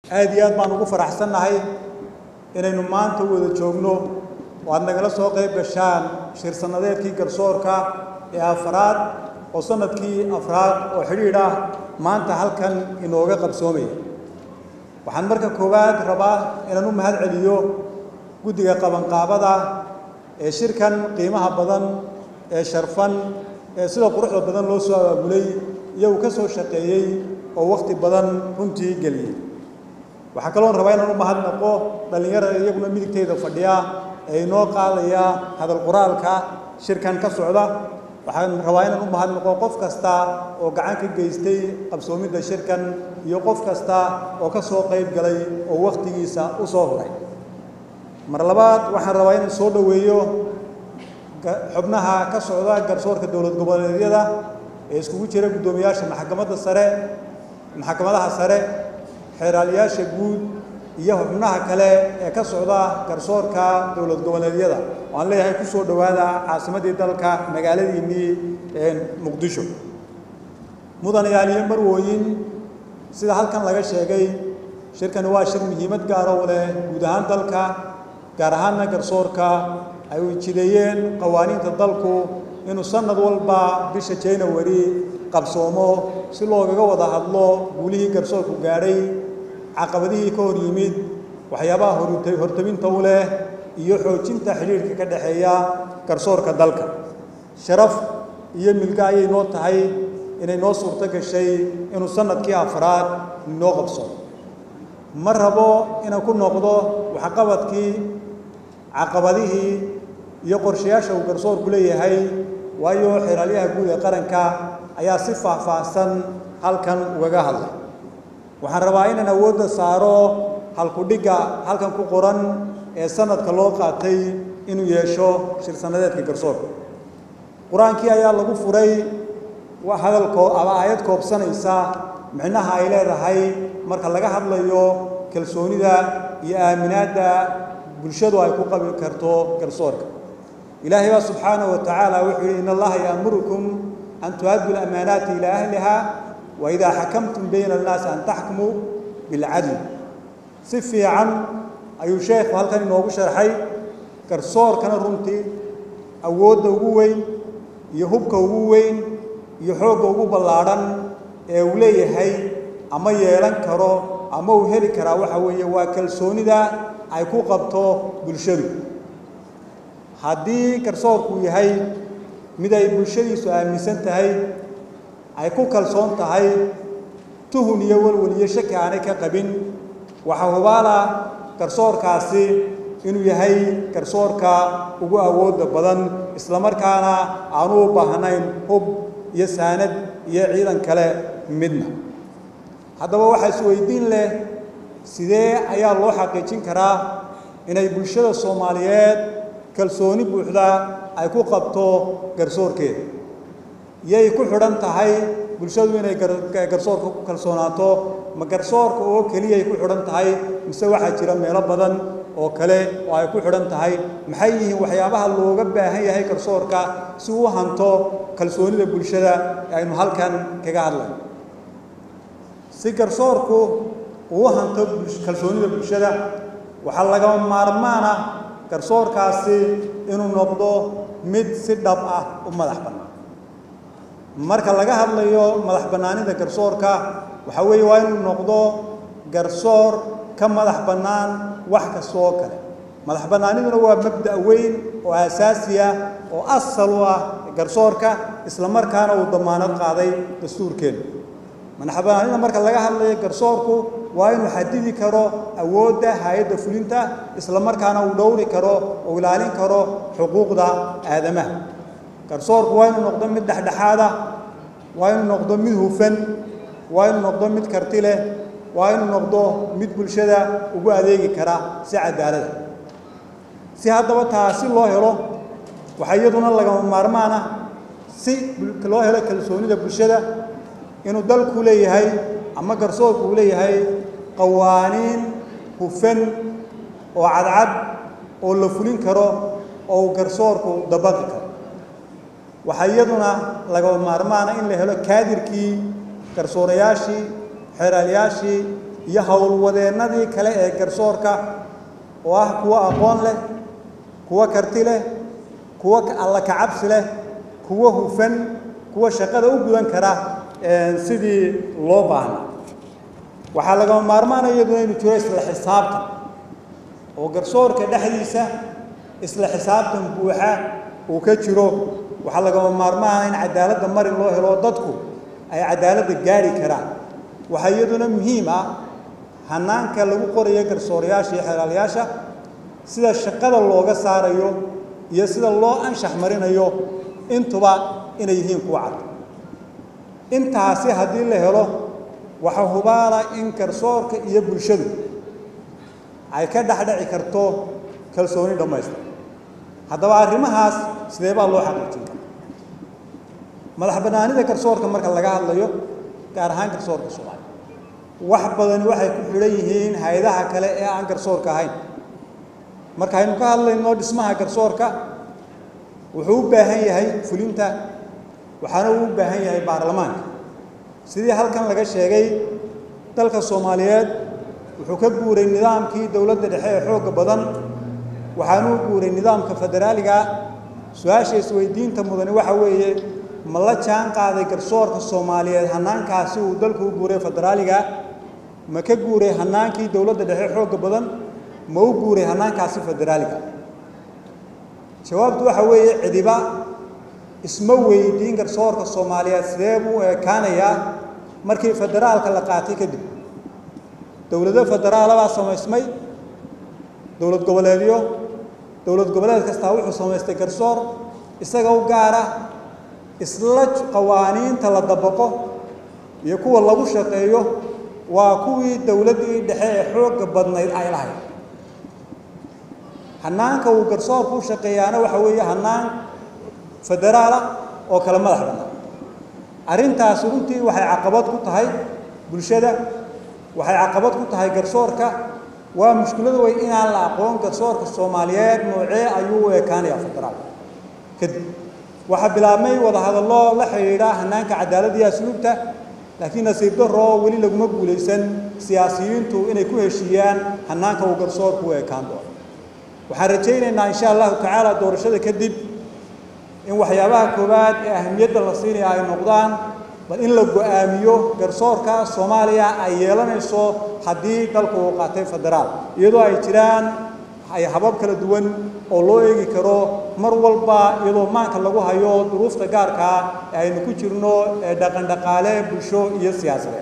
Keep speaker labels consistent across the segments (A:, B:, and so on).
A: aad iyo aad baan ugu faraxsannahay inaynu maanta wada joogno oo aad nagala soo qayb gashaan shir sannadeedkii garsoorka ee afraad oo sanadkii afraad oo xidhiidh ah maanta halkan inooga qabsoomaya waxaan marka koowaad rabaa inaan u mahad celiyo guddiga qabanqaabada ee shirkan qiimaha badan ee sharfan ee sida quruxda badan loo soo abaabulay iyagu ka soo shaqeeyey oo wakhti badan runtii geliyey waxaa kaloon rabaa inaan u mahadnaqo dhallinyarada iyaguna midigteyda fadhiya ee inoo qaadaya hadal qoraalka shirkan ka socda waxaan rabaa inaan u mahadnaqo qof kasta oo gacan ka geystay qabsoomidda shirkan iyo qof kasta oo ka soo qayb galay oo wakhtigiisa u soo huray mar labaad waxaan rabaa inaan soo dhoweeyo xubnaha ka socda garsoorka dowlad goboleedyada ee iskugu jira guddoomiyaasha maxkamadda sare maxkamadaha sare xeeraaliyaasha guud iyo xubnaha kale ee ka socda garsoorka dowlad goboleedyada waan leeyahay ku soo dhowaada caasimaddii dalka magaaladiinnii muqdisho mudanayaal iyo marwooyin sida halkan laga sheegay shirkani waa shir muhiimad gaara u leh guud ahaan dalka gaar ahaanna garsoorka ay jideeyeen qawaaniinta dalku inuu sanad walba bisha january qabsoomo si loogaga wada hadlo guulihii garsoorku gaadhay caqabadihii ka hor yimid waxyaabaha hortabinta u leh iyo xoojinta xidhiidhka ka dhexeeya garsoorka dalka sharaf iyo milga ayay noo tahay inay noo suurto gashay inuu sanadkii afraad noo qabsoomo ma rabo inaan ku noqdo waxqabadkii caqabadihii iyo qorshayaasha uu garsoorku leeyahay waayo xeraalyaha guud ee qaranka ayaa si faahfaahsan halkan ugaga hadlay waxaan rabaa inaan awoodda saaro halkudhigga halkan ku qoran ee sanadka loo qaatay inuu yeesho shir sannadeedka garsoorka qur-aankii ayaa lagu furay hadalkoo ama aayad koobsanaysa micnaha ay leedahay marka laga hadlayo kalsoonida iyo aaminaadda bulshadu ay ku qabi karto garsoorka ilaahay baa subxaanahu wa tacaala wuxuu yihi in allaha yaamurukum an tu'addu lamaanaati ilaa ahliha wa idaa xakamtum bayna annaasi an taxkumuu bilcadl si fiican ayuu sheekhu halkan inoogu sharxay garsoorkana runtii awoodda ugu weyn iyo hubka ugu weyn iyo xoogga ugu ballaadhan ee uu leeyahay ama yeelan karo ama uu heli karaa waxa weeye waa kalsoonida ay ku qabto bulshadu haddii garsoorku yahay mid ay bulshadiisu aaminsan tahay ay ku kalsoon tahay tuhun iyo walwal iyo shaki aanay ka qabin waxaa hubaala garsoorkaasi inuu yahay garsoorka ugu awoodda badan islamarkaana aanu u baahnayn hub iyo saanad iyo ciidan kale midna haddaba waxaa isweydiin leh sidee ayaa loo xaqiijin karaa inay bulshada soomaaliyeed kalsooni buuxda ay ku qabto garsoorkeeda yay ku xidhan tahay bulshadu inay garsoorka ku kalsoonaato ma garsoorka oo keliyay ku xidhan tahay mise waxaa jira meelo badan oo kale oo ay ku xidhan tahay maxay yihiin waxyaabaha looga baahan yahay garsoorka si uu hanto kalsoonida bulshada ee aynu halkan kaga hadlayno si garsoorku uu hanto kalsoonida bulshada waxaa lagama maarmaan ah garsoorkaasi inuu noqdo mid si dhab ah u madax bannaan marka laga hadlayo madax bannaanida garsoorka waxaa weeye waa inuu noqdo garsoor ka madax bannaan wax kasta oo kale madax bannaaniduna waa mabda' weyn oo aasaasi ah oo asal u ah garsoorka isla markaana uu damaanad qaaday dastuurkeena madax bannaanida marka laga hadlayo garsoorku waa inuu xadidi karo awoodda hay-adda fulinta isla markaana uu dhowri karo oo ilaalin karo xuquuqda aadamaha garsoorku waa inuu noqdo mid dhexdhexaad ah waa inuu noqdo mid hufan waa inuu noqdo mid karti leh waa inuu noqdo mid bulshada ugu adeegi kara si cadaalada si haddaba taasi loo helo waxaa iyaduna lagama maarmaan ah si loo helo kalsoonida bulshada inuu dalku leeyahay ama garsoorku uu leeyahay qawaaniin hufan oo cadcad oo la fulin karo oo uu garsoorku dabaqi karo waxaa iyaduna lagama maarmaana in la helo kaadirkii garsoorayaashii xeeraalayaashii iyo howlwadeennadii kale ee garsoorka oo ah kuwo aqoon leh kuwo karti leh kuwo alla kacabsi leh kuwo hufan kuwo shaqada u gudan kara sidii loo baahna waxaa lagama maarmaanaya iyaduna inu jiro isla xisaabtan oo garsoorka dhexdiisa isla xisaabtan buuxa uu ka jiro waxaa lagama maarmaana in cadaaladda marin loo helo dadku ay cadaaladda gaari karaan waxaa iyaduna muhiim ah hanaanka lagu qorayo garsoorayaasha iyo xeelaalayaasha sida shaqada looga saarayo iyo sida loo anshax marinayo intuba inay yihiin kuwa cad intaasi haddii la helo waxa hubaala in garsoorka iyo bulshadu ay ka dhexdheci karto kalsooni dhammaystir haddaba arrimahaas sidee baa loo xaqiijin madax bannaanida garsoorka marka laga hadlayo gaar ahaan garsoorka soomaaliya wax badani waxay ku xidhan yihiin hay-adaha kale ee aan garsoorka ahayn marka aynu ka hadlayno dhismaha garsoorka wuxuu u baahan yahay fulinta waxaana uu u baahan yahay baarlamaanka sidii halkan laga sheegay dalka soomaaliyeed wuxuu ka guuray nidaamkii dowladda dhexe ee xoogga badan waxaanuu guuray nidaamka federaaliga su-aasha isweydiinta mudani waxa weeye ma la jaan qaaday garsoorka soomaaliyeed hanaankaasi uu dalku u guuray federaaliga ma ka guuray hanaankii dowladda dhexe xoogga badan ma u guuray hanaankaasi federaaliga jawaabtu waxa weeye cidiba isma weydiin garsoorka soomaaliyeed sidee buu u ekaanayaa markii federaalka la qaatay kadib dowlado federaala baa samaysmay dowlad goboleedyo dowlad goboleed kastaa wuxuu samaystay garsoor isaga u gaara isla qawaaniinta la dabaqo iyo kuwa lagu shaqeeyo waa kuwii dowladdii dhexe ee xoogga badnayd ay lahayd hanaanka uu garsoorku u shaqeeyaana waxa weeye hanaan federaala oo kale madax bannaan arrintaasi runtii waxay caqabad ku tahay bulshada waxay caqabad ku tahay garsoorka waa mushkiladu way inaan la aqoon garsoorka soomaaliyeed noocee ayuu u ekaanayaa federaal kadib waxaa bilaabmay wadahadallo la xidhiidha hanaanka cadaaladda iyo asluubta laakiin nasiib darro weli laguma guulaysan siyaasiyiintu inay ku heshiiyaan hanaanka uu garsoorku u ekaan doono waxaan rajaynaynaa insha allahu tacaala doorashada kadib in waxyaabaha koowaad ee ahamiyadda la siinaya ay noqdaan bal in la go-aamiyo garsoorka soomaaliya ay yeelanayso haddii dalku uu qaatay federaal iyadoo ay jiraan ay habab kala duwan oo loo eegi karo mar walba iyadoo maanka lagu hayo duruufta gaarkaa ee aynu ku jirno ee dhaqan dhaqaale bulsho iyo siyaasadeed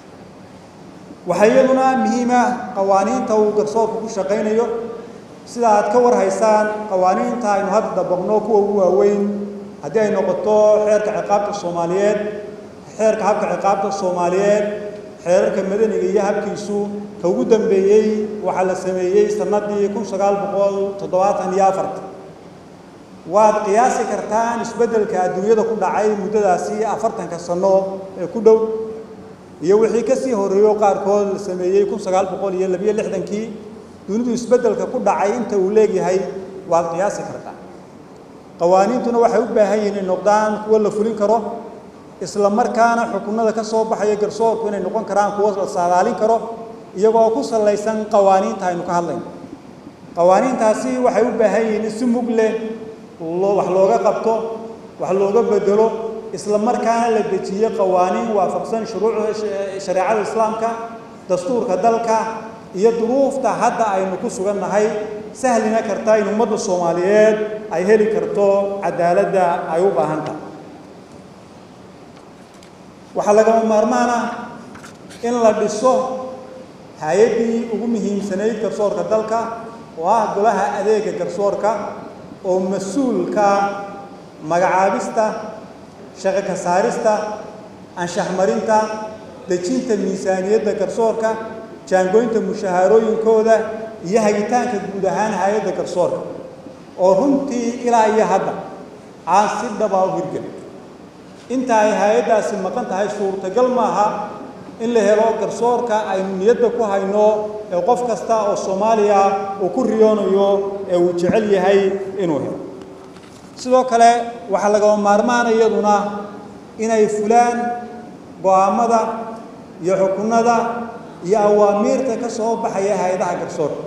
A: waxaa iyaduna muhiima qawaaniinta uu garsoorku ku shaqaynayo sida aad ka war haysaan qawaaniinta aynu hadda dabaqno kuwa ugu waaweyn haddii ay noqoto xeerka ciqaabta soomaaliyeed xeerka habka ciqaabta soomaaliyeed xeerarka madaniga iyo habkiisu ka ugu dambeeyey waxaa la sameeyey sannaddii kun sagaal boqol toddobaatan iyo afarta waad qiyaasi kartaan isbeddelka adduunyada ku dhacay muddadaasi afartanka sanno ee ku dhow iyo wixii ka sii horreeyo qaarkood la sameeyey kun sagaal boqol iyo labiyo lixdankii dunidu isbeddelka ku dhacay inta uu leegyahay waad qiyaasi kartaa qawaaniintuna waxay u baahan yihiin inay noqdaan kuwo la fulin karo isla markaana xukunada ka soo baxaya garsoorku inay noqon karaan kuwo la saadaalin karo iyagoo ku sallaysan qawaaniinta aynu ka hadlayno qawaaniintaasi waxay u baahan yihiin in si mug leh wax looga qabto wax looga bedelo isla markaana la dejiyo qawaaniin waafaqsan shuruucda shareecada islaamka dastuurka dalka iyo duruufta hadda aynu ku sugannahay sahlina karta in ummadda soomaaliyeed ay heli karto cadaaladda ay u baahan tahay waxaa lagama maarmaan ah in la dhiso hay-addii ugu muhiimsanayd garsoorka dalka oo ah golaha adeega garsoorka oo mas-uulka magacaabista shaqo ka saarista anshax marinta dejinta miisaaniyadda garsoorka jaangoynta mushahaarooyinkooda iyo hagitaanka guud ahaan hay-adda garsoorka oo runtii ilaa iyo hadda aan si dhabaa u hirgelin inta ay hay-addaasi maqan tahay suurtagal maaha in la helo garsoorka aynu niyadda ku hayno ee qof kasta oo soomaaliya uu ku riyoonayo ee uu jecel yahay inuu helo sidoo kale waxaa lagama maarmaana iyaduna inay fulaan go-aamada iyo xukunada iyo awaamiirta ka soo baxaya hay-adaha garsoorka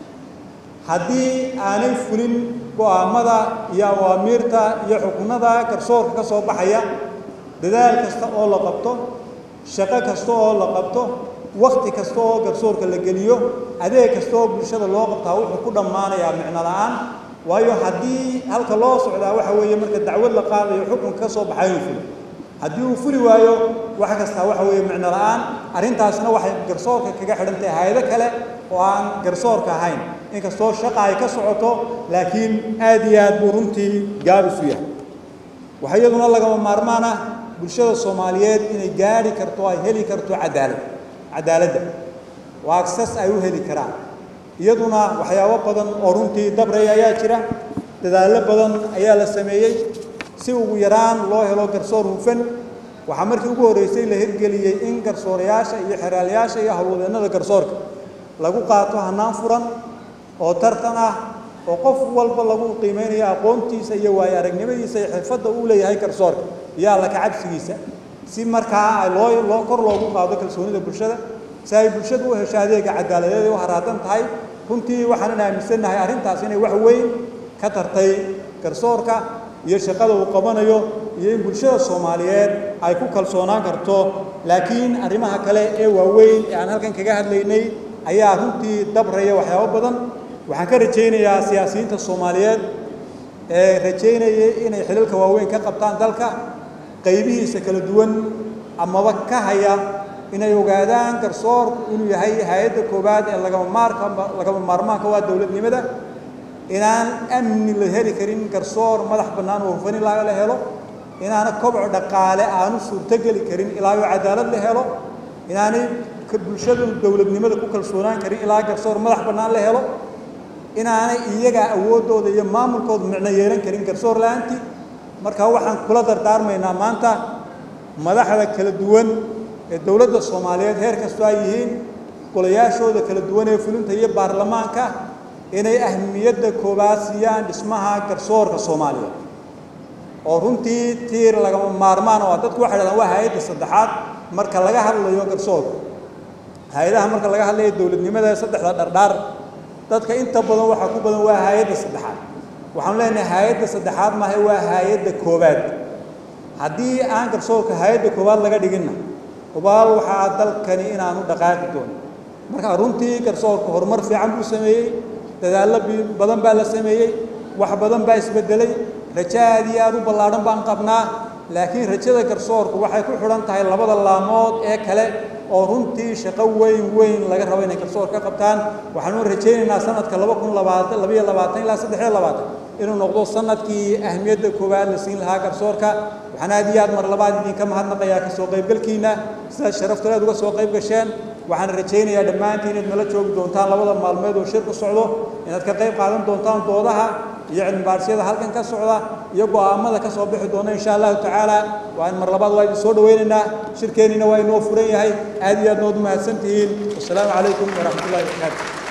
A: haddii aanay fulin go'aamada iyo awaamiirta iyo xukunada garsoorka ka soo baxaya dadaal kasta oo la qabto shaqo kasta oo la qabto wakti kasta oo garsoorka la geliyo adeeg kasta oo bulshada loo qabtaa wuxuu ku dhammaanayaa micno la-aan waayo haddii halka loo socdaa waxa weeye marka dacwad la qaadayo xukunka ka soo baxay inuu fulo haddii uu fuli waayo wax kastaa waxa weeye micno la-aan arrintaasna waxay garsoorka kaga xidhan tahay hay-ado kale oo aan garsoorka ahayn inkastoo shaqa ay ka socoto laakiin aad iyo aad buu runtii gaabis u yahay waxaa iyaduna lagama maarmaan ah bulshada soomaaliyeed inay gaadhi karto ay heli karto cadaalad cadaaladda oo agsas ay u heli karaan iyaduna waxyaabo badan oo runtii dabraya ayaa jira dadaallo badan ayaa la sameeyey si ugu yaraan loo helo garsoor hufan waxaa markii ugu horreysay la hirgeliyey in garsoorayaasha iyo xeraalayaasha iyo howlwadeennada garsoorka lagu qaato hannaan furan oo tartan ah oo qof walba lagu qiimeynayo aqoontiisa iyo waayo aragnimadiisa iyo xirfadda uu leeyahay garsoorka iyo alla kacabsigiisa si markaa loo loo kor loogu qaado kalsoonida bulshada si ay bulshadu u hesho adeega cadaaladeed u haraadan tahay runtii waxaanan aaminsannahay arrintaas inay wax weyn ka tartay garsoorka iyo shaqada uu qabanayo iyo in bulshada soomaaliyeed ay ku kalsoonaan karto laakiin arrimaha kale ee waaweyn ee aan halkan kaga hadlaynay ayaa runtii dabraya waxyaabo badan waxaan ka rajaynayaa siyaasiyiinta soomaaliyeed ee rajaynayay inay xilalka waaweyn ka qabtaan dalka qaybihiisa kala duwan amaba ka haya inay ogaadaan garsoorku inuu yahay hay-adda koowaad ee lagama maarka lagama maarmaanka waa dowladnimada inaan amni la heli karin garsoor madax bannaan oo hufan ilaa la helo inaana kobco dhaqaale aanu suurtogeli karin ilaa oo cadaalad la helo inaanay bulshadu dowladnimada ku kalsoonaan karin ilaa garsoor madax bannaan la helo inaanay iyaga awooddooda iyo maamulkooda micno yeelan karin garsoor la-aantii marka waxaan kula dardaarmaynaa maanta madaxda kala duwan ee dowladda soomaaliyeed heer kastoo ay yihiin golayaashooda kala duwan ee fulinta iyo baarlamaanka inay ahmiyadda koowaad siiyaan dhismaha garsoorka soomaaliyeed oo runtii tiir lagama maarmaan oo dadku waxay dhahdaan waa hay-adda saddexaad marka laga hadlayo garsoorka hay-adaha marka laga hadlayo dowladnimada ee saddexda dhardhaar dadka inta badan waxaa ku badan waa hay-adda saddexaad waxaanu leenahay hay-adda saddexaad maaha waa hay-adda koowaad haddii aan garsoorka hay-adda koowaad laga dhiginna hubaal waxaa dalkani inaanu dhaqaaqi doonin marka runtii garsoorka horumar fiican buu sameeyey dadaallo badan baa la sameeyey wax badan baa isbedelay rajo aad iyo aad u ballaadhan baan qabnaa laakiin rajada garsoorku waxay ku xidhan tahay labada laamood ee kale oo runtii shaqo weyn weyn laga rabo inay garsoor ka qabtaan waxaanu rajaynaynaa sanadka laba kun labaatan labaiyo labaatan ilaa saddex iyo labaatan inuu noqdo sanadkii ahmiyadda koowaad la siin lahaa garsoorka waxaan aad iyo aad mar labaad idinka mahadnaqayaa kasoo qaybgalkiina sidaad sharafta aad uga soo qayb gasheen waxaan rajaynayaa dhammaantiin inaad nala joogi doontaan labada maalmeed oo shirku socdo inaad ka qayb qaadan doontaan doodaha iyo cilmibaarsiyada halkan ka socda iyo go'aamada ka soo bixi doona insha allahu tacaala waan mar labaad waa idin soo dhawaynaynaa shirkeennina waa inoo furan yahay aad iyo aad nood u mahadsan tihiin wasalaamu calaykum waraxmat ullahi wabarakaatu